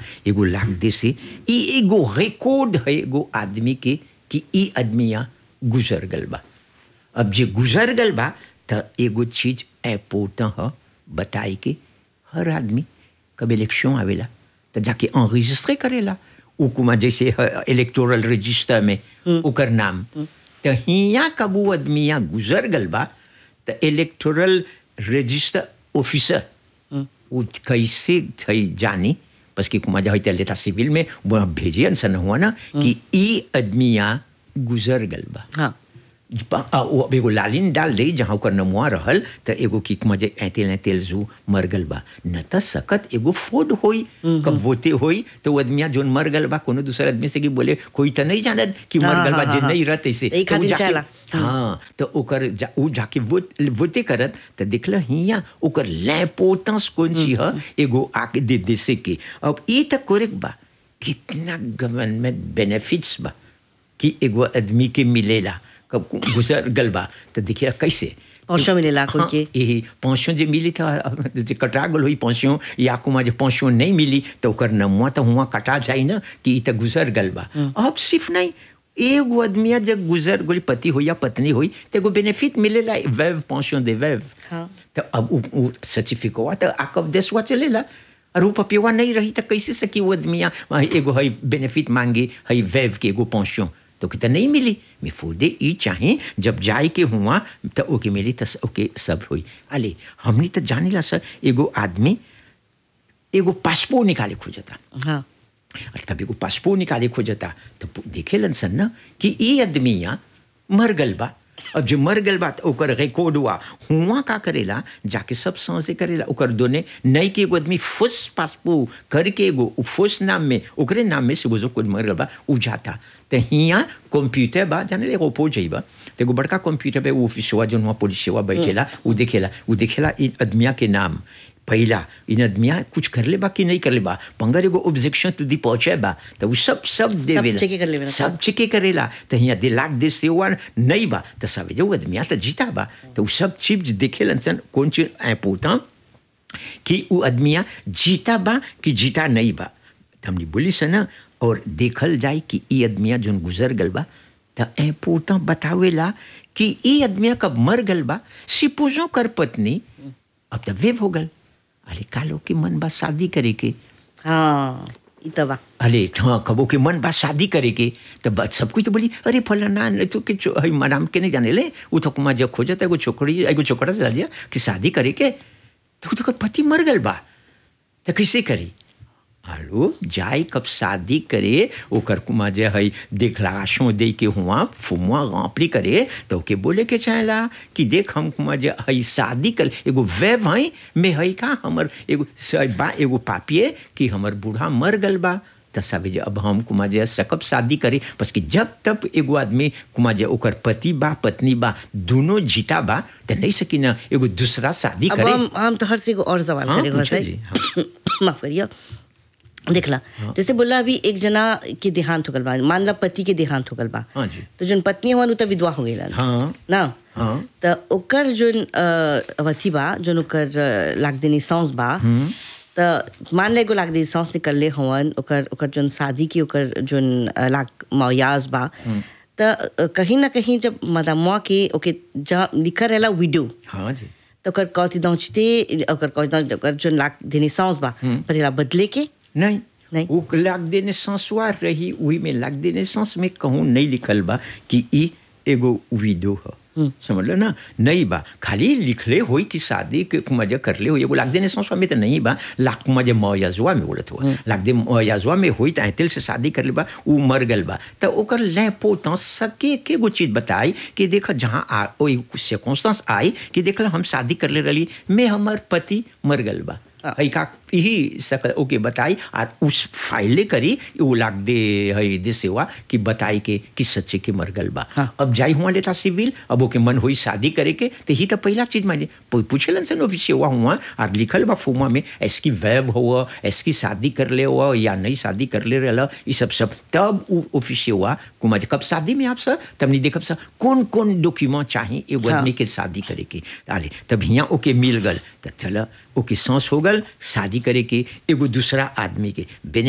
एगो लाख दे से ई एगो रिकॉर्ड है एगो आदमी के कि ई आदमिया गुजर गल बा अब जे गुजर गल बा त एगो चीज इम्पोर्टेंट ह बताई के हर आदमी कब इलेक्शन आवेला त जाके enregistré करेला उ कुमा जैसे इलेक्टोरल रजिस्टर में ओकर नाम त हिया कब उ आदमिया गुजर गल बा त इलेक्टोरल रजिस्टर ऑफिसर उ कैसे थई जानी बस कि कुमा जाई त लेता सिविल में वो भेजियन सन हुआ ना कि ई आदमिया गुजर गल बा हाँ प- आ, वो अब एगो लालिन डाल दे जहाँ ओकर नमुआ रहल त एगो किक मजे ऐतेल ऐतेल जू मर गल बा न त सकत एगो फोड होई कब वोते होई तो वो आदमिया जोन मर गल बा कोनो दूसर आदमी से की बोले कोई त नहीं जानत कि मर हाँ, गल बा हाँ, जे हाँ, नहीं रहत ऐसे यही तो उ खातिर जाके- चाहला। हाँ तो ओकर जा, उ जाके वोट वोटे करत त देखल हिया ओकर लैपोटेंस कौन सी ह एगो आके दे दे से के अब ई त कोरेक बा कितना गवर्नमेंट बेनिफिट्स बा कि एगो आदमी के मिलेला कब गुजर गल बा तो देखिए कैसे पहुंचो मिलेला कोई हाँ, के यही पहुंचो जे मिली था जे कटा गल हुई पहुंचो या कुमा जे पहुंचो नहीं मिली तो ओकर नमुआ तो हुआ कटा जाई ना कि ई तो गुजर गल बा अब सिर्फ नहीं एगो आदमिया जब गुजर गोली पति हो या पत्नी हुई तो एगो बेनिफिट मिलेला वेव पहुंचो दे वेव हाँ। तो अब उ, उ सर्टिफिकेट तो आकब देशवा चलेला और वो पपिवा नहीं रही तो कैसे सकी वो आदमिया वहाँ एगो है बेनिफिट मांगे है वेव के एगो पहुंचो तो कितना नहीं मिली मैं फूदे ई चाहे जब जाए के हुआ तो ओके मिली तो ओके सब हुई अले हमने तो जाने सर एगो आदमी एगो पासपोर्ट निकाले खोजता हाँ और कभी को पासपोर्ट निकाले खोजता तो देखे सन ना कि ये आदमिया मर गल बा अब जो मर गल बा तो ओकर रिकॉर्ड हुआ हुआ का करेला जाके सब सांसे करेला ओकर दोने नई के एगो आदमी फुस पासपोर्ट करके एगो उ फुस नाम में ओकरे नाम में से वो जो कोई मर गल बा उ जाता तो हिया कंप्यूटर बा जाने ले ओपो जाइबा तो एगो बड़का कंप्यूटर पे वो ऑफिसवा जो वहाँ पुलिसवा बैठेला उ देखेला उ देखेला इन आदमिया के नाम पहला इन आदमिया कुछ कर ले बा कि नहीं कर ले बा पंगर एगो ऑब्जेक्शन तो दी पहुंचे बा तो वो सब सब देवेला चेके कर लेवेला, सब चेके करेला तो यहाँ दे लाख दे से हुआ नहीं बा तो सब जो आदमिया तो जीता बा तो वो सब चीज देखेलन सन कौन चीज इम्पोर्टेंट कि वो आदमिया जीता बा कि जीता नहीं बा तो हमने बोली से ना और देखल जाए कि ये आदमिया जोन गुजर गल बा तो इम्पोर्टेंट बतावेला कि ये आदमिया कब मर गल बा सिपोजो कर पत्नी अब तो वेव हो गल अरे कालो के मन बा शादी करे के हाँ ई तो बा अरे हाँ कबो के मन बा शादी करे के तो बस सब कुछ तो बोली अरे फलाना ने तो के चो- हई मनाम के नहीं जाने ले वो तो कुमा जब खोजत एगो छोकरी एगो छोकरा से दिया कि शादी करे के तो वो तो ओकर पति मर गल बा तो कैसे करी आलू जाए कब शादी करे ओकर कुमा जे हई देखलाशो दे के हुआ फुमुआ गांपड़ी करे तो ओके बोले के चाहेला कि देख हम कुमा जे हई शादी कर एगो वेव हई में हई का हमर एगो स- बा एगो पापिए कि हमर बूढ़ा मर गल बा त सब जे अब हम कुमा जे सकब शादी करे बस कि जब तब एगो आदमी कुमा जे ओकर पति बा पत्नी बा दोनों जीता बा त नहीं सकी ना एगो दूसरा शादी अब करे हम हम तो हर से एगो और सवाल हाँ, करे पूछो होता जी, है माफ करिए देखला जैसे बोला अभी एक जना के देहांत हो गल बा मान ला पति के देहांत हो गल बा हाँ जी। तो जोन पत्नी हुआ उ तो विधवा हो गई हाँ। ना हाँ। तो ओकर जोन अ, अवधि बा जोन ओकर अ, लाख देनी सांस बा तो मान ले एगो लाख देनी सांस निकलले हवन ओकर ओकर जोन शादी की ओकर जोन अ, लाख मौयाज बा तो अ, कहीं ना कहीं जब मदमुआ के ओके जहाँ लिखा रहेला विडो हाँ जी तो ओकर कौती दौचते ओकर कौती दौच ओकर जोन लाख देनी सांस बा पर एला बदले के नहीं नहीं। वो लाग देने सांसवा रही वही में लाग देने सांस में कहूँ नहीं लिखल बा कि ई एगो विडो ह समझ लो ना नहीं बा खाली लिखले होई कि शादी के मजा करले हो एगो लाग देने सांसवा में तो नहीं बा लाख मजे मौयाजुआ में बोलत हो लाग दे मौयाजुआ में होई तो ऐतिल से शादी करले बा उ मर गल बा तो ओकर लेपो तो सके के गो चीज बताई कि देख जहाँ आ ओई सर्कमस्टेंस आई कि देखल हम शादी करले रही मैं हमर पति मर गल बा है का यही सकल ओके बताई और उस फाइले करी वो लाग दे है दे सेवा कि बताई के कि सच्चे के मर गल बा हाँ। अब जाई हुआ लेता सिविल अब ओके मन हुई शादी करे के तो ही तो पहला चीज माने पूछलन से ऑफिस हुआ हुआ और लिखल बा फुमा में ऐसकी वैब हुआ ऐसकी शादी कर ले हुआ या नहीं शादी कर ले रहा ये सब सब तब वो ऑफिस हुआ कुमा कब शादी में आप सर तब नहीं देखब सर कौन कौन डॉक्यूमेंट चाहिए एगो हाँ। आदमी के शादी करे के आले तब हियाँ ओके मिल गल तो चल ओके सांस हो गल शादी करे के एगो दूसरा आदमी के बेने